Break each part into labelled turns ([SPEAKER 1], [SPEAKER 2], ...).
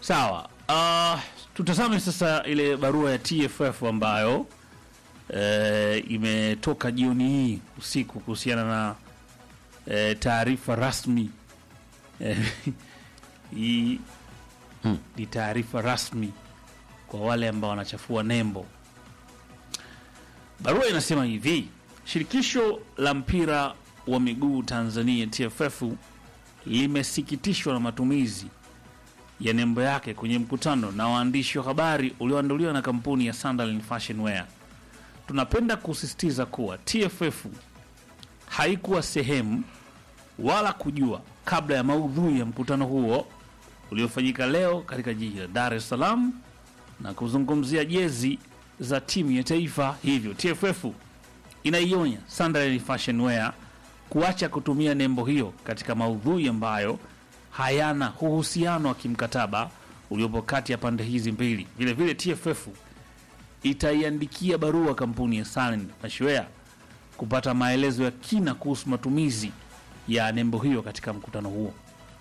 [SPEAKER 1] Sawa. Uh, tutazame sasa ile barua ya TFF ambayo eh, imetoka jioni hii usiku kuhusiana na eh, taarifa rasmi eh, hii
[SPEAKER 2] Hmm.
[SPEAKER 1] ni taarifa rasmi kwa wale ambao wanachafua nembo. Barua inasema hivi: shirikisho la mpira wa miguu Tanzania TFF limesikitishwa na matumizi ya nembo yake kwenye mkutano na waandishi wa habari ulioandaliwa na kampuni ya Sunderland Fashion Wear. Tunapenda kusisitiza kuwa TFF haikuwa sehemu wala kujua kabla ya maudhui ya mkutano huo uliofanyika leo katika jiji la Dar es Salaam na kuzungumzia jezi za timu ya taifa. Hivyo TFF inaionya Sunderland Fashion Wear kuacha kutumia nembo hiyo katika maudhui ambayo hayana uhusiano wa kimkataba uliopo kati ya pande hizi mbili. Vile vile TFF itaiandikia barua kampuni ya Sunderland Fashion Wear kupata maelezo ya kina kuhusu matumizi ya nembo hiyo katika mkutano huo.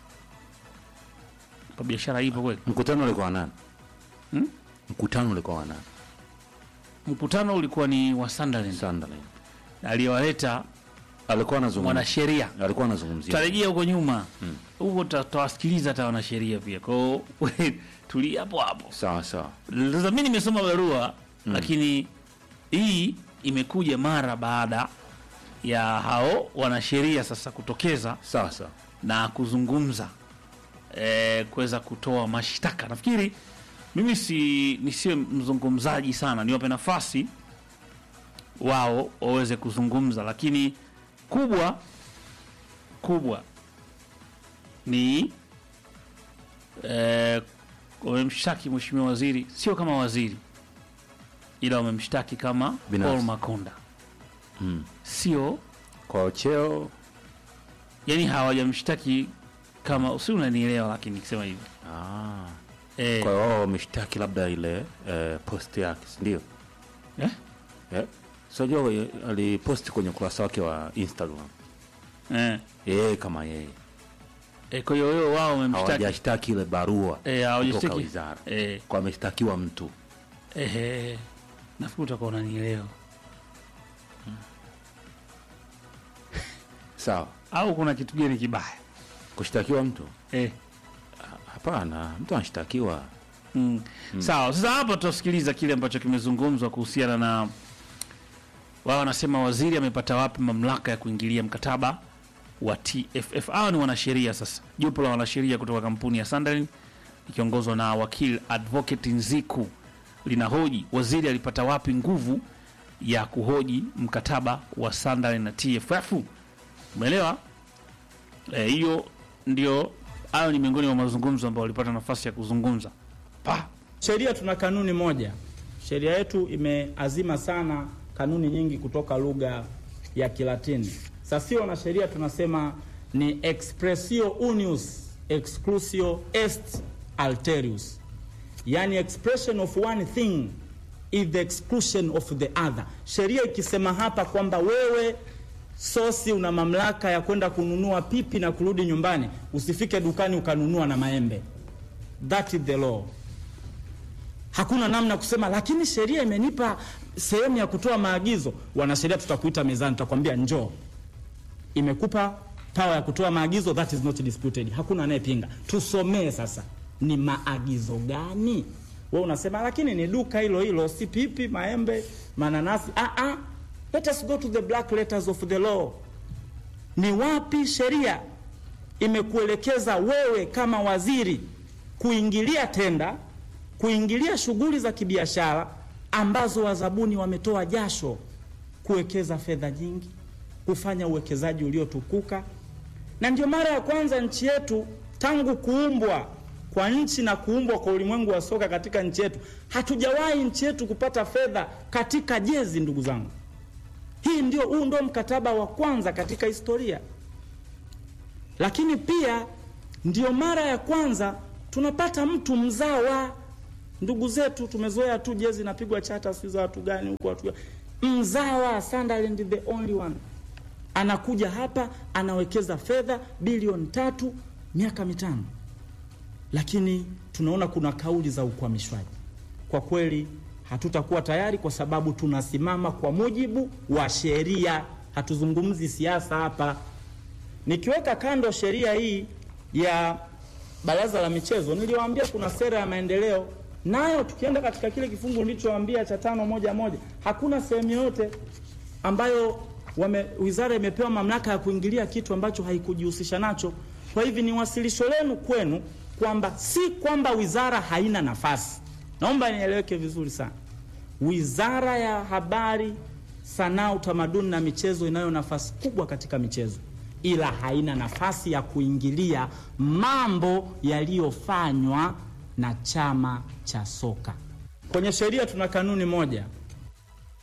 [SPEAKER 1] Pa biashara ipo kweli?
[SPEAKER 2] Mkutano ulikuwa wa nani?
[SPEAKER 1] Hmm?
[SPEAKER 2] Mkutano ulikuwa wa nani?
[SPEAKER 1] Mkutano ulikuwa ni wa Sunderland
[SPEAKER 2] Sunderland.
[SPEAKER 1] aliyowaleta
[SPEAKER 2] Alikuwa anazungumzia.
[SPEAKER 1] mwanasheria.
[SPEAKER 2] Alikuwa anazungumzia.
[SPEAKER 1] Tutarejea huko nyuma huko, tuta- tutawasikiliza hata wanasheria pia. Kwa hiyo tulia hapo hapo.
[SPEAKER 2] Sawa sawa.
[SPEAKER 1] Sasa mimi nimesoma barua lakini hii imekuja mara baada ya hao wanasheria sasa kutokeza
[SPEAKER 2] Sawa sawa.
[SPEAKER 1] na kuzungumza eh, kuweza kutoa mashtaka. Nafikiri mimi si nisiwe mzungumzaji sana, niwape nafasi wao waweze kuzungumza, lakini kubwa kubwa ni eh, wamemshtaki mheshimiwa waziri, sio kama waziri, ila wamemshtaki kama
[SPEAKER 2] Binafsi.
[SPEAKER 1] Paul Makonda,
[SPEAKER 2] Mm.
[SPEAKER 1] sio
[SPEAKER 2] Kwa cheo
[SPEAKER 1] yani hawajamshtaki kama si unanielewa, lakini nikisema hivi
[SPEAKER 2] ah.
[SPEAKER 1] eh,
[SPEAKER 2] Kwa hiyo wao wameshtaki labda ile eh, post yake, si ndio?
[SPEAKER 1] eh,
[SPEAKER 2] Eh? Sio aliposti kwenye ukurasa wake wa Instagram.
[SPEAKER 1] eh,
[SPEAKER 2] Yeye kama yeye.
[SPEAKER 1] eh, kwa hiyo hiyo wao wamemshtaki
[SPEAKER 2] Hawajashtaki ile barua
[SPEAKER 1] eh, hawajashtaki
[SPEAKER 2] kutoka wizara.
[SPEAKER 1] eh,
[SPEAKER 2] Kwa ameshtakiwa mtu.
[SPEAKER 1] eh, eh, nafikiri utakuwa unanielewa,
[SPEAKER 2] Sawa.
[SPEAKER 1] au kuna kitu gani kibaya
[SPEAKER 2] Kushtakiwa mtu?
[SPEAKER 1] eh.
[SPEAKER 2] Hapana, mtu anashtakiwa.
[SPEAKER 1] Mm. Sawa, sasa hapa tutasikiliza kile ambacho kimezungumzwa kuhusiana na wao wanasema waziri amepata wapi mamlaka ya kuingilia mkataba wa TFF. Hawa ni wanasheria sasa, jopo la wanasheria kutoka kampuni ya Sunderland ikiongozwa na wakili Advocate Nziku linahoji waziri alipata wapi nguvu ya kuhoji mkataba wa Sunderland na TFF. Umeelewa? Eh, hiyo ndio, hayo ni miongoni mwa mazungumzo ambayo walipata nafasi ya kuzungumza pa
[SPEAKER 3] Sheria tuna kanuni moja. Sheria yetu imeazima sana kanuni nyingi kutoka lugha ya Kilatini. Sasa sio na sheria tunasema ni expressio unius exclusio est alterius, yani expression of one thing is the exclusion of the other. Sheria ikisema hapa kwamba wewe sosi una mamlaka ya kwenda kununua pipi na kurudi nyumbani, usifike dukani ukanunua na maembe. That is the law. Hakuna namna kusema, lakini sheria imenipa sehemu ya kutoa maagizo. Wanasheria tutakuita mezani, tutakwambia njoo, imekupa power ya kutoa maagizo, that is not disputed. Hakuna anayepinga. Tusomee sasa, ni maagizo gani? We unasema lakini ni duka hilo hilo, si pipi, maembe, mananasi. Ah, ah. Let us go to the black letters of the law. Ni wapi sheria imekuelekeza wewe kama waziri kuingilia tenda kuingilia shughuli za kibiashara ambazo wazabuni wametoa jasho kuwekeza fedha nyingi, kufanya uwekezaji uliotukuka. Na ndio mara ya kwanza nchi yetu tangu kuumbwa kwa nchi na kuumbwa kwa ulimwengu wa soka katika nchi yetu, hatujawahi nchi yetu kupata fedha katika jezi. Ndugu zangu, hii ndio, huu ndio mkataba wa kwanza katika historia, lakini pia ndio mara ya kwanza tunapata mtu mzawa ndugu zetu tumezoea tu jezi inapigwa chata si za watu gani huko watu gani. Mzawa Sunderland the only one anakuja hapa anawekeza fedha bilioni tatu miaka mitano. lakini tunaona kuna kauli za ukwamishwaji. Kwa kweli hatutakuwa tayari, kwa sababu tunasimama kwa mujibu wa sheria, hatuzungumzi siasa hapa. Nikiweka kando sheria hii ya baraza la michezo, niliwaambia kuna sera ya maendeleo nayo, tukienda katika kile kifungu nilichowaambia cha tano moja moja, hakuna sehemu yoyote ambayo wame, wizara imepewa mamlaka ya kuingilia kitu ambacho haikujihusisha nacho. Kwa hivyo ni wasilisho lenu kwenu kwamba si kwamba wizara haina nafasi, naomba nieleweke vizuri sana. Wizara ya Habari, Sanaa, Utamaduni na Michezo inayo nafasi kubwa katika michezo, ila haina nafasi ya kuingilia mambo yaliyofanywa na chama cha soka. Kwenye sheria tuna kanuni moja